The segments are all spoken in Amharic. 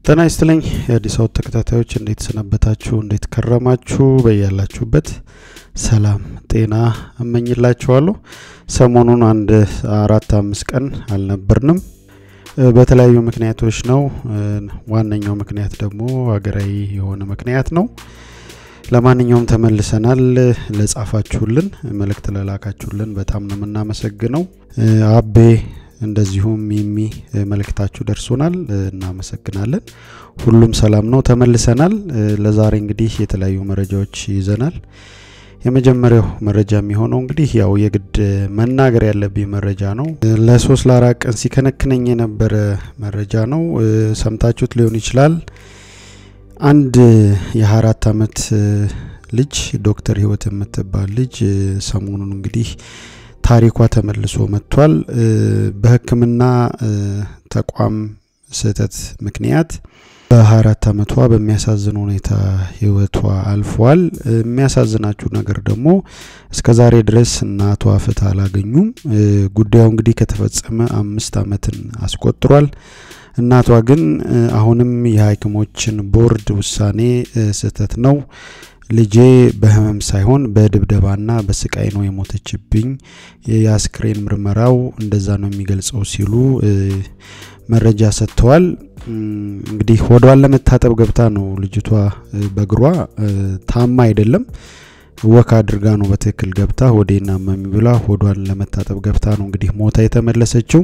ጤና ይስጥልኝ የአዲስ አበባ ተከታታዮች እንዴት ሰነበታችሁ? እንዴት ከረማችሁ? በያላችሁበት ሰላም ጤና እመኝላችኋለሁ። ሰሞኑን አንድ አራት አምስት ቀን አልነበርንም በተለያዩ ምክንያቶች ነው። ዋነኛው ምክንያት ደግሞ ሀገራዊ የሆነ ምክንያት ነው። ለማንኛውም ተመልሰናል። ለጻፋችሁልን መልእክት ለላካችሁልን በጣም ነው የምናመሰግነው። አቤ እንደዚሁም ሚሚ መልእክታችሁ ደርሶናል፣ እናመሰግናለን። ሁሉም ሰላም ነው። ተመልሰናል። ለዛሬ እንግዲህ የተለያዩ መረጃዎች ይዘናል። የመጀመሪያው መረጃ የሚሆነው እንግዲህ ያው የግድ መናገር ያለብኝ መረጃ ነው። ለሶስት ለአራት ቀን ሲከነክነኝ የነበረ መረጃ ነው። ሰምታችሁት ሊሆን ይችላል። አንድ የአራት አመት ልጅ ዶክተር ህይወት የምትባል ልጅ ሰሞኑን እንግዲህ ታሪኳ ተመልሶ መጥቷል። በሕክምና ተቋም ስህተት ምክንያት በ24 አመቷ በሚያሳዝን ሁኔታ ህይወቷ አልፏል። የሚያሳዝናችሁ ነገር ደግሞ እስከ ዛሬ ድረስ እናቷ ፍትህ አላገኙም። ጉዳዩ እንግዲህ ከተፈጸመ አምስት አመትን አስቆጥሯል። እናቷ ግን አሁንም የሐኪሞችን ቦርድ ውሳኔ ስህተት ነው ልጄ በህመም ሳይሆን በድብደባና በስቃይ ነው የሞተችብኝ፣ የአስክሬን ምርመራው እንደዛ ነው የሚገልጸው ሲሉ መረጃ ሰጥተዋል። እንግዲህ ሆዷን ለመታጠብ ገብታ ነው ልጅቷ በእግሯ ታማ አይደለም ወክ አድርጋ ነው በትክክል ገብታ ሆዴና መሚ ብላ ሆዷን ለመታጠብ ገብታ ነው እንግዲህ ሞታ የተመለሰችው።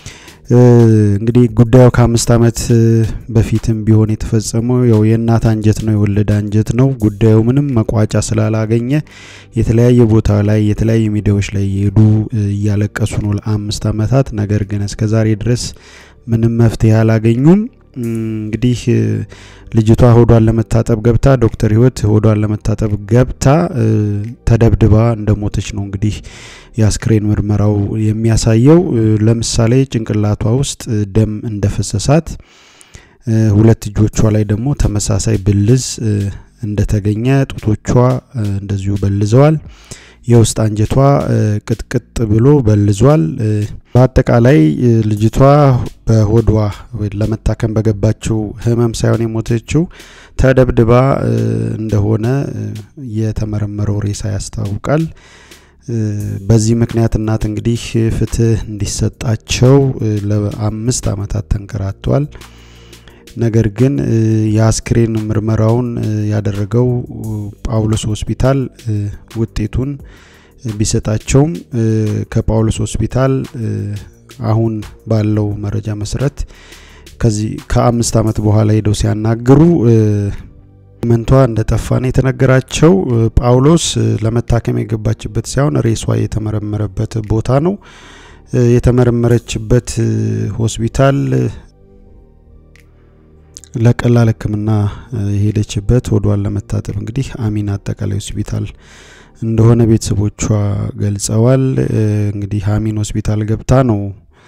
እንግዲህ ጉዳዩ ከአምስት አመት በፊትም ቢሆን የተፈጸመው ያው የእናት አንጀት ነው የወለደ አንጀት ነው። ጉዳዩ ምንም መቋጫ ስላላገኘ የተለያየ ቦታ ላይ የተለያዩ ሚዲያዎች ላይ የሄዱ እያለቀሱ ነው ለአምስት አመታት። ነገር ግን እስከ ዛሬ ድረስ ምንም መፍትሄ አላገኙም። እንግዲህ ልጅቷ ሆዷን ለመታጠብ ገብታ ዶክተር ህይወት ሆዷን ለመታጠብ ገብታ ተደብድባ እንደሞተች ነው እንግዲህ የአስክሬን ምርመራው የሚያሳየው። ለምሳሌ ጭንቅላቷ ውስጥ ደም እንደፈሰሳት፣ ሁለት እጆቿ ላይ ደግሞ ተመሳሳይ ብልዝ እንደተገኘ፣ ጡቶቿ እንደዚሁ በልዘዋል። የውስጥ አንጀቷ ቅጥቅጥ ብሎ በልዟል። በአጠቃላይ ልጅቷ በሆዷ ለመታከም በገባችው ህመም ሳይሆን የሞተችው ተደብድባ እንደሆነ የተመረመረው ሬሳ ያስታውቃል። በዚህ ምክንያት እናት እንግዲህ ፍትህ እንዲሰጣቸው ለአምስት አመታት ተንከራተዋል። ነገር ግን የአስክሬን ምርመራውን ያደረገው ጳውሎስ ሆስፒታል ውጤቱን ቢሰጣቸውም ከጳውሎስ ሆስፒታል አሁን ባለው መረጃ መሰረት ከዚህ ከአምስት አመት በኋላ ሄደው ሲያናግሩ መንቷ እንደጠፋ ነው የተነገራቸው። ጳውሎስ ለመታከም የገባችበት ሳይሆን ሬሷ የተመረመረበት ቦታ ነው። የተመረመረችበት ሆስፒታል ለቀላል ሕክምና የሄደችበት ሆዷን ለመታጠብ እንግዲህ አሚን አጠቃላይ ሆስፒታል እንደሆነ ቤተሰቦቿ ገልጸዋል። እንግዲህ አሚን ሆስፒታል ገብታ ነው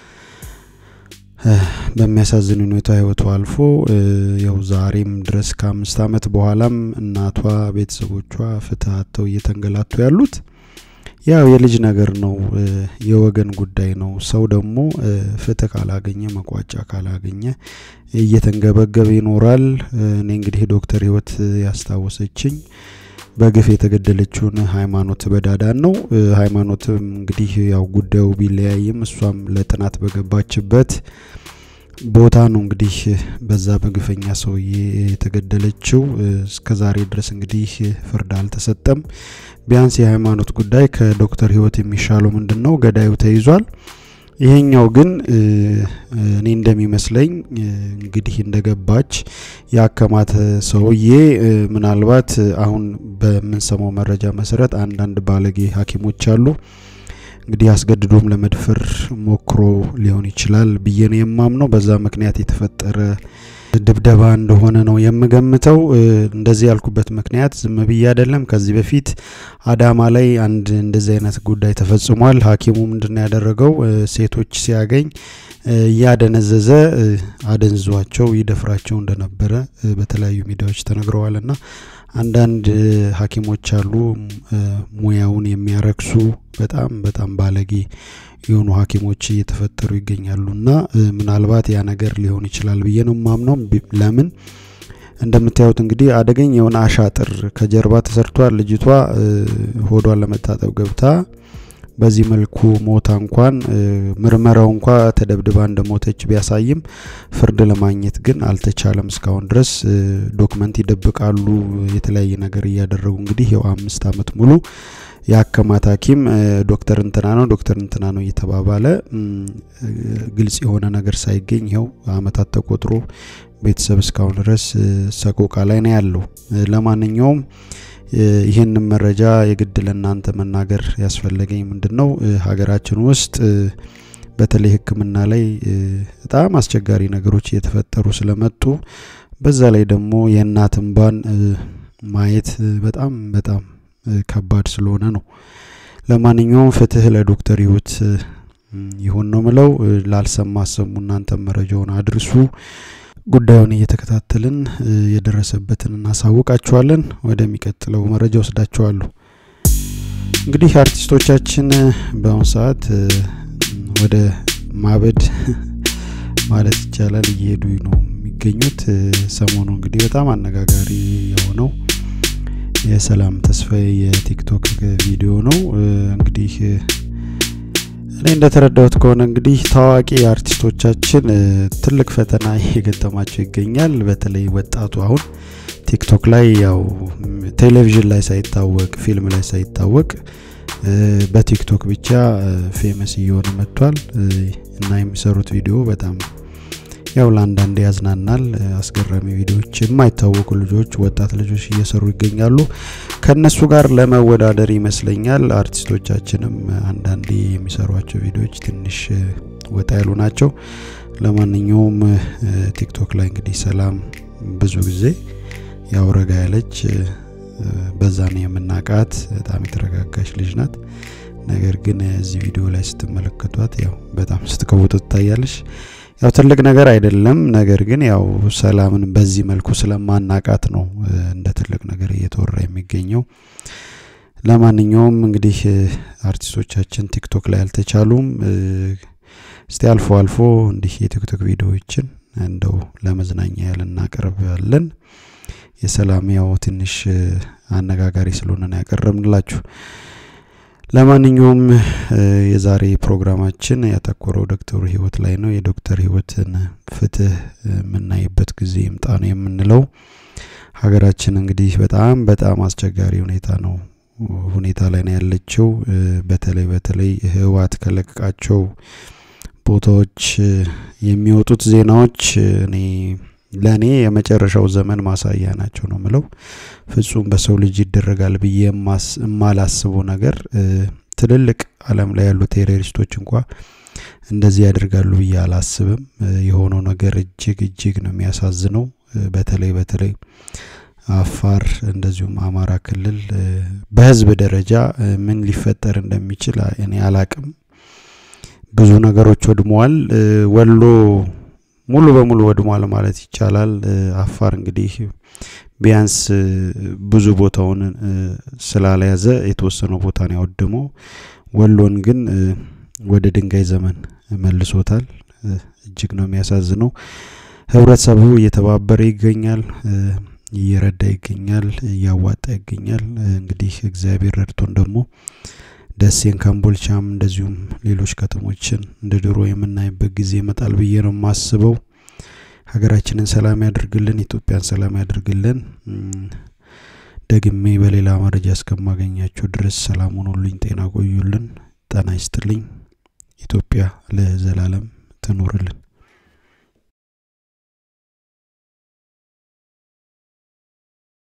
በሚያሳዝን ሁኔታ ህይወቷ አልፎ ያው ዛሬም ድረስ ከአምስት አመት በኋላም እናቷ ቤተሰቦቿ ፍትህ አጥተው እየተንገላቱ ያሉት ያው የልጅ ነገር ነው፣ የወገን ጉዳይ ነው። ሰው ደግሞ ፍትህ ካላገኘ መቋጫ ካላገኘ እየተንገበገበ ይኖራል። እኔ እንግዲህ ዶክተር ህይወት ያስታወሰችኝ በግፍ የተገደለችውን ሃይማኖት በዳዳን ነው። ሃይማኖትም እንግዲህ ያው ጉዳዩ ቢለያይም እሷም ለጥናት በገባችበት ቦታ ነው እንግዲህ በዛ በግፈኛ ሰውዬ የተገደለችው። እስከ ዛሬ ድረስ እንግዲህ ፍርድ አልተሰጠም። ቢያንስ የሃይማኖት ጉዳይ ከዶክተር ህይወት የሚሻለው ምንድን ነው? ገዳዩ ተይዟል። ይሄኛው ግን እኔ እንደሚመስለኝ እንግዲህ እንደገባች ያከማተ ሰውዬ ምናልባት አሁን በምንሰማው መረጃ መሰረት አንዳንድ ባለጌ ሐኪሞች አሉ እንግዲህ አስገድዶም ለመድፈር ሞክሮ ሊሆን ይችላል ብዬ ነው የማምነው። በዛ ምክንያት የተፈጠረ ድብደባ እንደሆነ ነው የምገምተው። እንደዚህ ያልኩበት ምክንያት ዝም ብዬ አይደለም። ከዚህ በፊት አዳማ ላይ አንድ እንደዚህ አይነት ጉዳይ ተፈጽሟል። ሐኪሙ ምንድን ነው ያደረገው? ሴቶች ሲያገኝ እያደነዘዘ አደንዟቸው ይደፍራቸው እንደነበረ በተለያዩ ሚዲያዎች ተነግረዋል። እና አንዳንድ ሐኪሞች አሉ ሙያውን የሚያረክሱ በጣም በጣም ባለጌ የሆኑ ሐኪሞች እየተፈጠሩ ይገኛሉ እና ምናልባት ያ ነገር ሊሆን ይችላል ብዬ ነው ማምነው። ለምን እንደምታዩት እንግዲህ አደገኛ የሆነ አሻጥር ከጀርባ ተሰርቷል። ልጅቷ ሆዷን ለመታጠብ ገብታ በዚህ መልኩ ሞታ እንኳን ምርመራው እንኳ ተደብድባ እንደሞተች ቢያሳይም ፍርድ ለማግኘት ግን አልተቻለም። እስካሁን ድረስ ዶክመንት ይደብቃሉ፣ የተለያየ ነገር እያደረጉ እንግዲህ ይኸው አምስት ዓመት ሙሉ የአከማት ሐኪም ዶክተር እንትና ነው ዶክተር እንትና ነው እየተባባለ ግልጽ የሆነ ነገር ሳይገኝ ይኸው አመታት ተቆጥሮ ቤተሰብ እስካሁን ድረስ ሰቆቃ ላይ ነው ያለው። ለማንኛውም ይህንን መረጃ የግድ ለእናንተ መናገር ያስፈለገኝ ምንድን ነው ሀገራችን ውስጥ በተለይ ሕክምና ላይ በጣም አስቸጋሪ ነገሮች እየተፈጠሩ ስለመጡ በዛ ላይ ደግሞ የእናት እንባን ማየት በጣም በጣም ከባድ ስለሆነ ነው። ለማንኛውም ፍትህ ለዶክተር ህይወት ይሁን ነው ምለው። ላልሰማ አሰሙ፣ እናንተ መረጃውን አድርሱ። ጉዳዩን እየተከታተልን የደረሰበትን እናሳውቃችኋለን። ወደሚቀጥለው መረጃ ወስዳችኋለሁ። እንግዲህ አርቲስቶቻችን በአሁኑ ሰዓት ወደ ማበድ ማለት ይቻላል እየሄዱ ነው የሚገኙት። ሰሞኑ እንግዲህ በጣም አነጋጋሪ የሆነው የሰላም ተስፋዬ የቲክቶክ ቪዲዮ ነው። እንግዲህ እኔ እንደተረዳሁት ከሆነ እንግዲህ ታዋቂ አርቲስቶቻችን ትልቅ ፈተና እየገጠማቸው ይገኛል። በተለይ ወጣቱ አሁን ቲክቶክ ላይ ያው ቴሌቪዥን ላይ ሳይታወቅ ፊልም ላይ ሳይታወቅ በቲክቶክ ብቻ ፌመስ እየሆነ መጥቷል እና የሚሰሩት ቪዲዮ በጣም ያው ለአንዳንድ ያዝናናል። አስገራሚ ቪዲዮዎች የማይታወቁ ልጆች ወጣት ልጆች እየሰሩ ይገኛሉ። ከነሱ ጋር ለመወዳደር ይመስለኛል አርቲስቶቻችንም አንዳንዴ የሚሰሯቸው ቪዲዮዎች ትንሽ ወጣ ያሉ ናቸው። ለማንኛውም ቲክቶክ ላይ እንግዲህ ሰላም ብዙ ጊዜ ያው ረጋ ያለች በዛ ነው የምናቃት። በጣም የተረጋጋች ልጅ ናት። ነገር ግን እዚህ ቪዲዮ ላይ ስትመለከቷት ያው በጣም ስትቀውጡ ትታያለች። ያው ትልቅ ነገር አይደለም። ነገር ግን ያው ሰላምን በዚህ መልኩ ስለማናቃት ነው እንደ ትልቅ ነገር እየተወራ የሚገኘው። ለማንኛውም እንግዲህ አርቲስቶቻችን ቲክቶክ ላይ አልተቻሉም። እስቲ አልፎ አልፎ እንዲህ የቲክቶክ ቪዲዮዎችን እንደው ለመዝናኛ ያህል እናቀርባለን። የሰላም ያው ትንሽ አነጋጋሪ ስለሆነ ነው ያቀረብንላችሁ። ለማንኛውም የዛሬ ፕሮግራማችን ያተኮረው ዶክተር ህይወት ላይ ነው። የዶክተር ህይወትን ፍትህ የምናይበት ጊዜ ይምጣ ነው የምንለው። ሀገራችን እንግዲህ በጣም በጣም አስቸጋሪ ሁኔታ ነው ሁኔታ ላይ ነው ያለችው። በተለይ በተለይ ህወሓት ከለቀቃቸው ቦታዎች የሚወጡት ዜናዎች እኔ ለእኔ የመጨረሻው ዘመን ማሳያ ናቸው ነው ምለው። ፍጹም በሰው ልጅ ይደረጋል ብዬ የማላስበው ነገር ትልልቅ ዓለም ላይ ያሉ ቴሮሪስቶች እንኳ እንደዚህ ያደርጋሉ ብዬ አላስብም። የሆነው ነገር እጅግ እጅግ ነው የሚያሳዝነው። በተለይ በተለይ አፋር እንደዚሁም አማራ ክልል በህዝብ ደረጃ ምን ሊፈጠር እንደሚችል እኔ አላቅም። ብዙ ነገሮች ወድመዋል። ወሎ ሙሉ በሙሉ ወድሟል ማለት ይቻላል። አፋር እንግዲህ ቢያንስ ብዙ ቦታውን ስላለያዘ የተወሰነው ቦታ ነው ያወደመው። ወሎን ግን ወደ ድንጋይ ዘመን መልሶታል። እጅግ ነው የሚያሳዝነው። ህብረተሰቡ እየተባበረ ይገኛል፣ እየረዳ ይገኛል፣ እያዋጣ ይገኛል። እንግዲህ እግዚአብሔር ረድቶን ደግሞ ደሴን ካምቦልቻም እንደዚሁም ሌሎች ከተሞችን እንደ ድሮ የምናይበት ጊዜ ይመጣል ብዬ ነው የማስበው። ሀገራችንን ሰላም ያድርግልን፣ ኢትዮጵያን ሰላም ያድርግልን። ደግሜ በሌላ መረጃ እስከማገኛቸው ድረስ ሰላም ሆኖልኝ ጤና ቆዩልን። ጤና ይስጥልኝ። ኢትዮጵያ ለዘላለም ትኖርልን።